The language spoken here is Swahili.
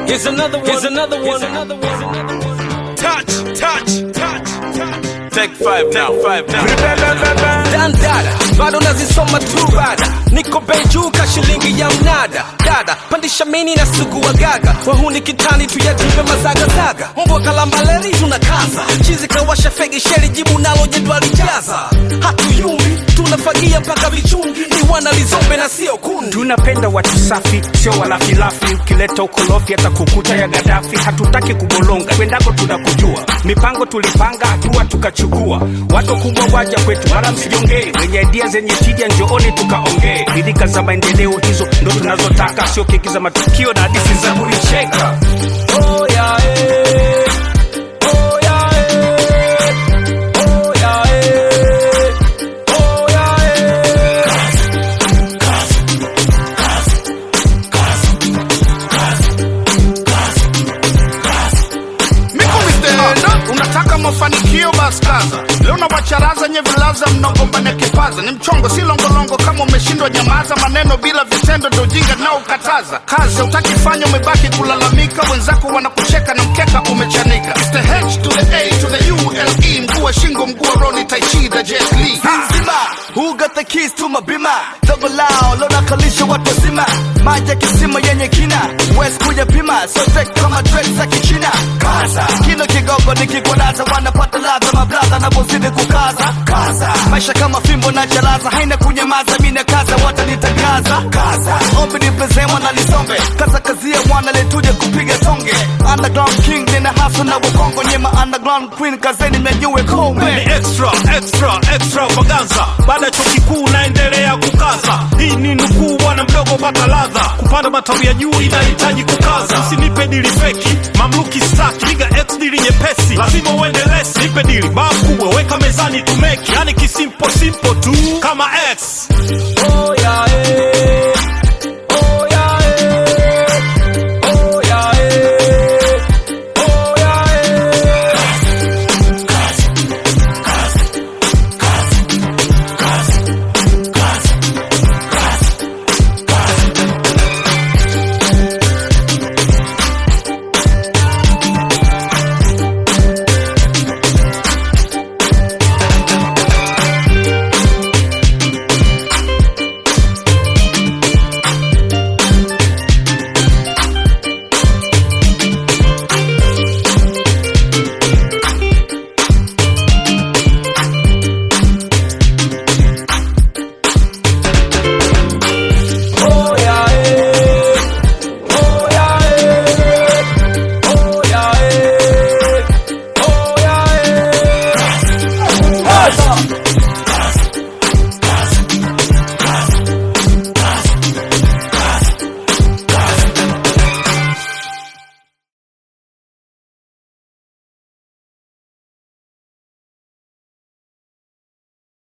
Here's another one. Here's another one. Here's another one. Touch, touch, touch, touch. Take five now, five now. Dandada, bado nazisoma tu rada, niko bei juu ka shilingi ya mnada. Dada, pandisha mini na sugu wa gaga, wahuni kitani tuyatupe mazagazaga. Mbwa kalambaleri tunakaza, chizi kawasha fegi sheri jibu nalo jedwali jaza. Hatuyumbi, tunafagia mpaka vichungi, ni wana lizombe na sio kundi. tunapenda watu safi sio walafilafi ukileta ukolofi hata kukuta ya gadafi hatutaki kubolonga kwendako tunakujua mipango tulipanga hatua tukachukua watu kubwa waja kwetu wala msijongee wenye idia zenye tija njooni tukaongee bidika za maendeleo hizo ndo tunazotaka sio keki za matukio na hadisi za kulicheka Oh yeah, eh. Oh yeah, eh. Oh yeah, eh. Oh yeah, eh. Mikumi stand unataka mafanikio basi kaza leo na wacharaza nye vilaza mnagombania kipaza ni mchongo si longolongo kama umeshindwa nyamaza maneno bila vitendo ndo ujinga nao ukataza kazi utaki fanya umebaki kulalamika wenzako wanakucheka na mkeka umechanika It's the H to the A to the U L E mguu wa shingo mguu wa Roni Taichi the Jet Li nzima who got the keys to my bima dogo lao lona kalisha watu wazima maji ya kisima yenye kina west kuja pima sote kama trek za kichina kaza kino kigogo nikikwadaza wanapata ladha mabladha napozidi kukaza kaza maisha kama fimbo na jalaza haina kunyamaza mina kaza watanitangaza kaza ombi nipezemwa na lisombe kaza kazia mwana letuje kupiga tonge underground king nina haso na wakongo nyema underground queen kazeni mnyanyue kombe ni extra extra extravaganza baada ya chuo kikuu naendelea kukaza hii ni nukuu bwana mdogo pata ladha kupanda matawi ya juu inahitaji kukaza usinipe dili feki mamluki staki piga x dili nyepesi lazima uende lesi nipe dili baa kubwa weka mezani tumeki yani kisimpo